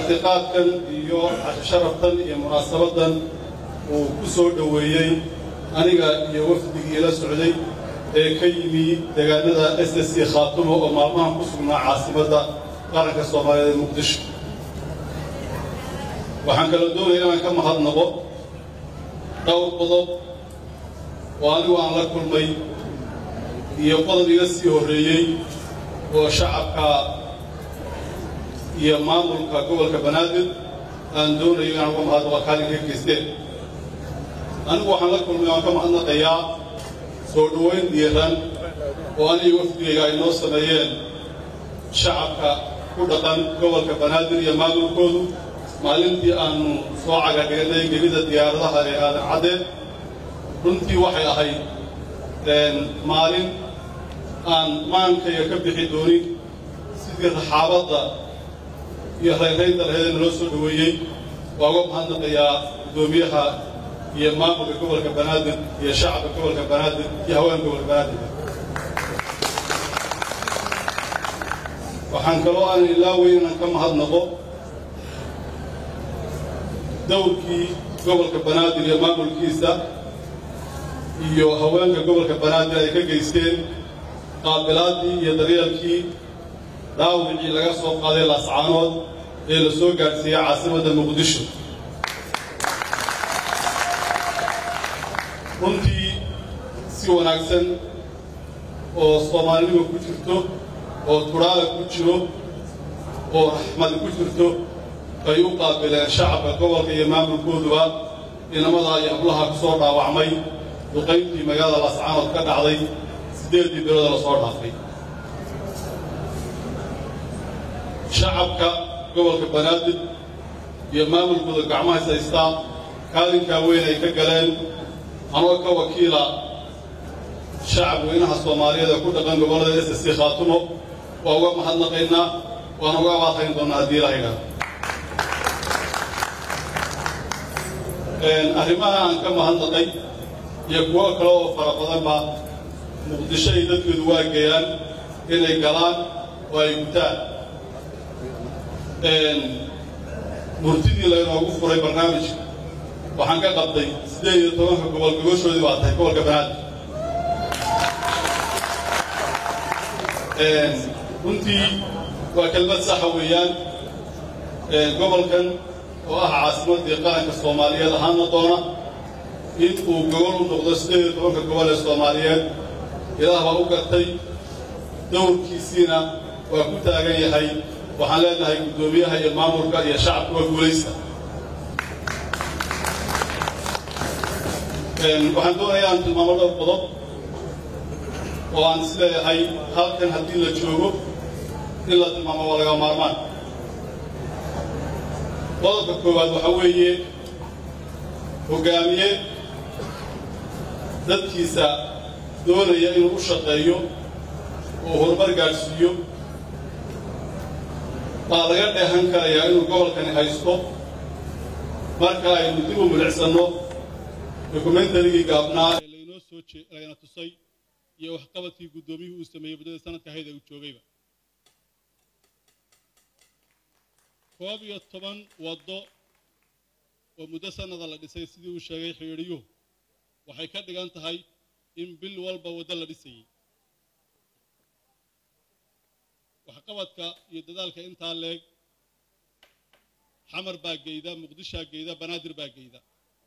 martiqaadkan iyo casharaftan iyo munaasabadan uu ku soo dhoweeyey aniga iyo wafdigii la socday ee ka yimi deegaanada s s c khaatumo oo maalmahan ku sugnaa caasimadda qaranka soomaaliyeed ee muqdisho waxaan kaloo doonaya inaan ka mahadnaqo dhowr qodob oo anigu aan la kulmay iyo qodob iga sii horreeyey oo shacabka iyo maamulka gobolka banaadir aan doonayo inaan uga mahadnaqo kaalin ka geysteen anigu waxaan la kulmay waan ka mahadnaqayaa soo dhoweyn diiran oo aniga wafdigayga ay noo sameeyeen shacabka ku dhaqan gobolka banaadir iyo maamulkoodu maalintii aanu soo cagadhiganay gebida diyaaradaha ee aadan caddeed runtii waxay ahayd maalin aan maankayga ka bixi doonin sidii raxaabadda iyo rayraynta laheeda naloo soo dhoweeyey waa uga mahadnaqayaa guddoomiyaha iyo maamulka gobolka banaadir iyo shacabka gobolka banaadir iyo haweenka gobolka banaadir waxaan kaloo aan ilaaweyn inaan ka mahadnaqo dowrkii gobolka banaadir iyo maamulkiisa iyo haweenka gobolka banaadir ay ka geysteen qaabilaaddii iyo daryeelkii dhaawicii laga soo qaaday laascaanood ee la soo gaadhsiiyey caasimadda muqdisho runtii si wanaagsan oo soomaalinima ku jirto oo tudhaala ku jiro oo raxmad ku jirto ay u qaabileen shacabka gobolka iyo maamulkooduba inamadaa iyo hablaha ku soo dhaawacmay duqayntii magaalada laascaanood ka dhacday siddeeddii bilooda la soo dhaafay shacabka gobolka banaadir iyo maamulkooda gacmahays haystaa kaalinkaa weyn ay ka galeen anoo ka wakiila shacab weynaha soomaaliyeed ee ku dhaqan gobollada s s c khaatumo waa uga mahadnaqaynaa waana uga abaaqayn doonnaa haddii ilaha idhaah arrimaha aan ka mahadnaqay iyo kuwo kale oo fara badanba muqdisho ay dadkoodu waa geeyaan inay galaan oo ay gutaan murtidii laynoogu furay barnaamijka waxaan ka qabday siddeed iyo tobanka gobol gogoshoodii baa tahay gobolka banaadir runtii waa kelmad saxa weeyaan gobolkan oo ah caasimaddii qaranka soomaaliyeed ahaana doona in uu gobol u noqdo siddeed iyo tobanka gobol ee soomaaliyeed ilaah baa u gartay dowrkiisiina waa ku taagan yahay waxaan leenahay guddoomiyaha iyo maamulka iyo shacabka waa guulaysta waxaan doonayaa aan tilmaamo dhowr qodob oo aan is leeyahay halkan haddii la joogo in la tilmaamo waa laga maarmaan qodobka koowaad waxaa weeye hoggaamiye dadkiisa doonaya inuu u shaqeeyo oo horumar gaadhsiiyo baa laga dheehan karayaa inuu gobolkani haysto marka aynu dib u milicsanno dokumentarigii gaabnaa ee laynoo soo lagana tusay iyo waxqabadkii guddoomiyuhu uu sameeyey muddada sanadka ahayd ee uu joogayba koob iyo toban waddo oo muddo sannada la dhisay sidii uu sheegay xidhiidhiyuhu waxay ka dhigan tahay in bil walba waddo la dhisayey waxqabadka iyo dadaalka intaa leeg xamar baa geyda muqdishaa geyda banaadir baa geyda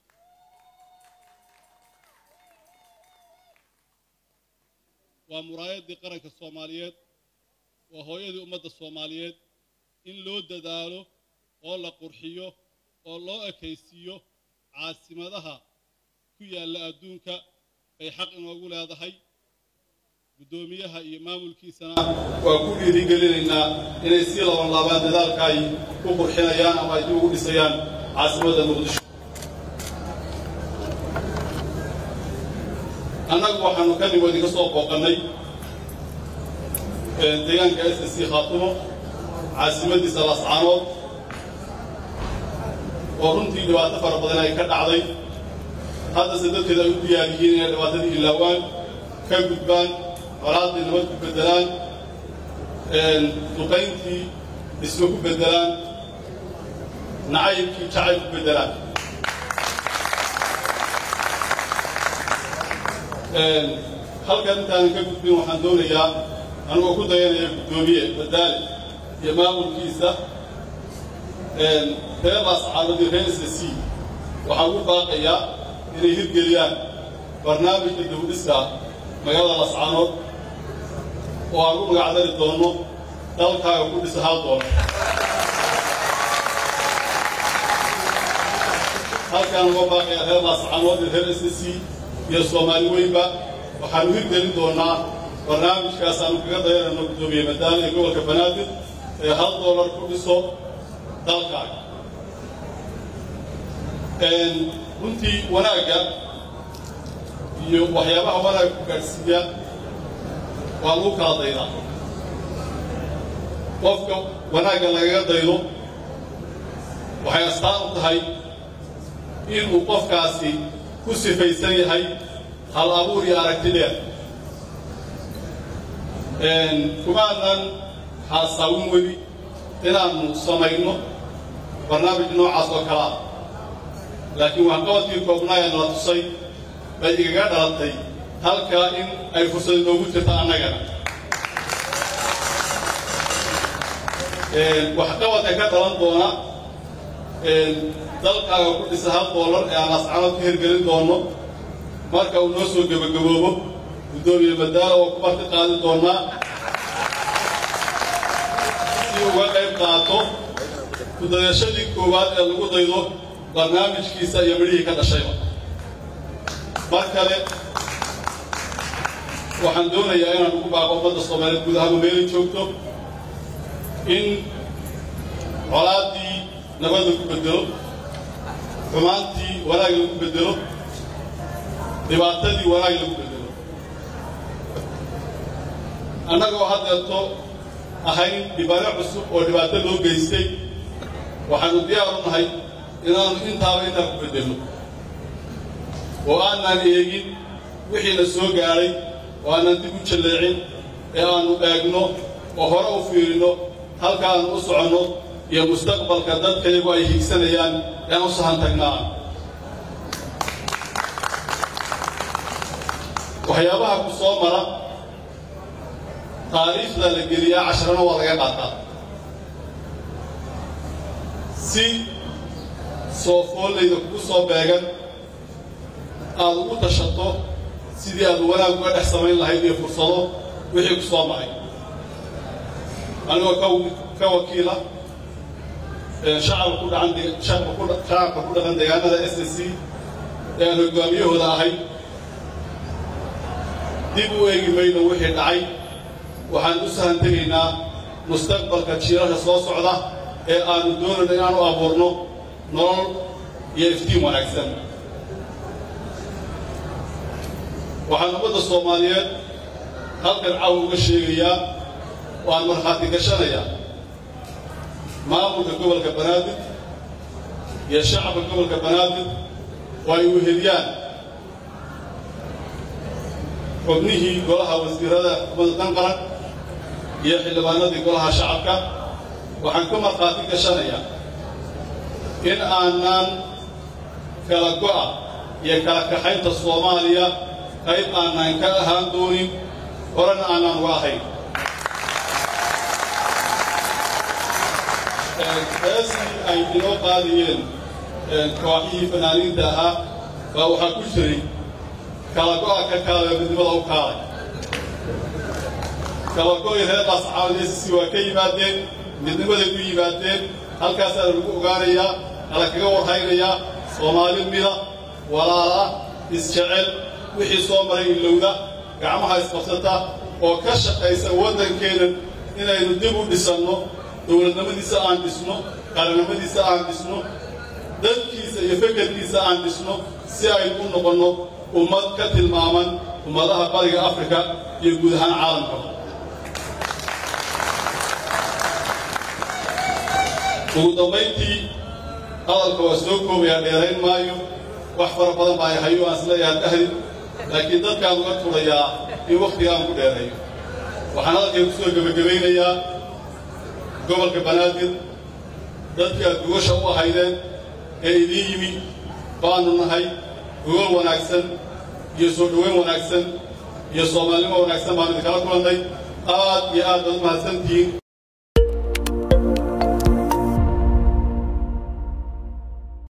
waa muraayaddii qaranka soomaaliyeed waa hooyadii ummadda soomaaliyeed in loo dadaalo oo la qurxiyo oo loo ekaysiiyo caasimadaha ku yaalla adduunka bay xaq inoogu leedahay guddoomiyaha iyo maamulkiisana waa ku dhiirigelinaynaa inay sii laban laabaan dadaalka ay ku qurxinayaan ama ay dib ugu dhisayaan caasimadda muqdisho annagu waxaanu ka nimo idinka soo booqannay deegaanka s s c khaatumo caasimadiisa laascaanood oo runtii dhibaato fara badan ay ka dhacday haddase dadkeeda ay u diyaar yihiin inay dhibaatadii ilaawaan ka gudbaan qolaadii nabad ku beddelaan duqayntii dhismo ku beddelaan nacaybkii jacayl ku beddelaan halkan intaanan ka gudbin waxaan doonayaa anigoo ku dayanaya guddoomiye badaale iyo maamulkiisa reer laascaanoodii reer s c waxaan ku baaqayaa inay hirgeliyaan barnaamijka dawdhiska magaalada lascaanood oo aan u magacdari doonno dalkaaga ku dhisa hal doon halkaan uga baaqayaa reer laascaanood iyo reer s c iyo soomaali weynba waxaanu hirgelin doonnaa barnaamijkaas aanu kaga dayanayno guddoomiye madaale ee gobolka banaadir ee hal doolar ku dhiso dalkaaga runtii wanaagga iyo waxyaabaha wanaagga ku gaadhsiiya waa lagu kala daydaa qofka wanaagga lagaga daydo waxay astaan u tahay inuu qofkaasi ku sifaysan yahay hal abuur iyo aragti dheer kumaanan xaasaawin weli inaannu samayno barnaamij noocaas oo kalea laakiin waxqabadkii koobnaa ee nala tusay bay igaga dhalatay halkaa in ay fursad inoogu jirta annagana waxqabadka ka dhalan doona dalkaaga ku dhisa hal doolar ee aan ascanood ka hirgelin doonno marka uu noo soo gebagaboobo guddoomiye madaala oo ku marti qaadi doonnaa si uga qayb qaato kudayashadii koowaad ee lagu daydo barnaamijkiisa iyo midhihii ka dhashayba mar kale waxaan doonayaa inaan ugu baaqo ummadda soomaaliyeed guud ahaanba meelay joogto in colaaddii nabad lagu beddelo xumaantii wanaag lagu beddelo dhibaatadii wanaag lagu beddelo annagoo haddeerto ahayn dhibano cusub oo dhibaato loo geystay waxaanu diyaar u nahay inaannu intaaba intaa ku beddelno oo aanaan eegin wixiina soo gaadhay oo aanan dib u jalleecin ee aannu eegno oo hore u fiirinno halkaannu u soconno iyo mustaqbalka dadkayagu ay higsanayaan ean u sahan tagnaa waxyaabaha ku soo mara taariikhda la geliyaa casharana waa laga qaataa si soo foollayda kugu soo beegan aad ugu tashato sidii aad wanaag uga dhex samayn lahayd iyo fursado wixii ku soo maray anigoo ka wakiila shacabka ku dhacan shacabka ku dhaqan deegaanada s s c ee aan hoggaamiyahooda ahay dib u eegi mayno wixii dhacay waxaan u sahan tegaynaa mustaqbalka jiirarka soo socda ee aannu doonayno inaanu abuurno nolol iyo iftiin wanaagsan waxaan ummadda soomaaliyeed halkan caw uga sheegayaa waan markhaati gashanayaa maamulka gobolka banaadir iyo shacabka gobolka banaadir oo ay weheliyaan xubnihii golaha wasiirada xukuumadda danqaran iyo xildhibaanadii golaha shacabka waxaan ka markhaati gashanayaa in aanaan kala go'a iyo kala kaxaynta soomaaliya qayb aanaan ka ahaan doonin horena aanaan uga ahayn heestii ay inoo qaadiyeen kooxihii fanaaniinta ahaa baa waxaa ku jiray kala go'a ka kaalaya midnimada u kaalay kala go'ii reer laascaanoodesisi waa ka yimaadeen midnimaday u yimaadeen halkaasaa lagu ogaanayaa kala kaga warhaynayaa soomaali mida walaala isjecel wixii soo maray ilowda gacmaha isqabsata oo ka shaqaysa waddankeennan inaynu dib u dhisanno dowladnimadiisa aan dhisno qarannimadiisa aan dhisno dadkiisa iyo fekerkiisa aan dhisno si aynu u noqonno ummad ka tilmaaman ummadaha bariga afrika iyo guud ahaan caalamkaba ugu dambayntii hadalka waa soo koobayaa dheerayn maayo wax fara badan baa ay hayo aan isleeyahay ahdin laakiin dadkaan uga turayaa in wakhtigaan ku dheerayo waxaan hadalkay ku soo gebagabaynayaa gobolka banaadir dadkii aad gogasha u ahaydeen ee idiin yimi baanu nahay gogol wanaagsan iyo soo dhoweyn wanaagsan iyo soomaalnimo wanaagsan baanu idinkala kulannay aad iyo aad baad u mahadsantihiin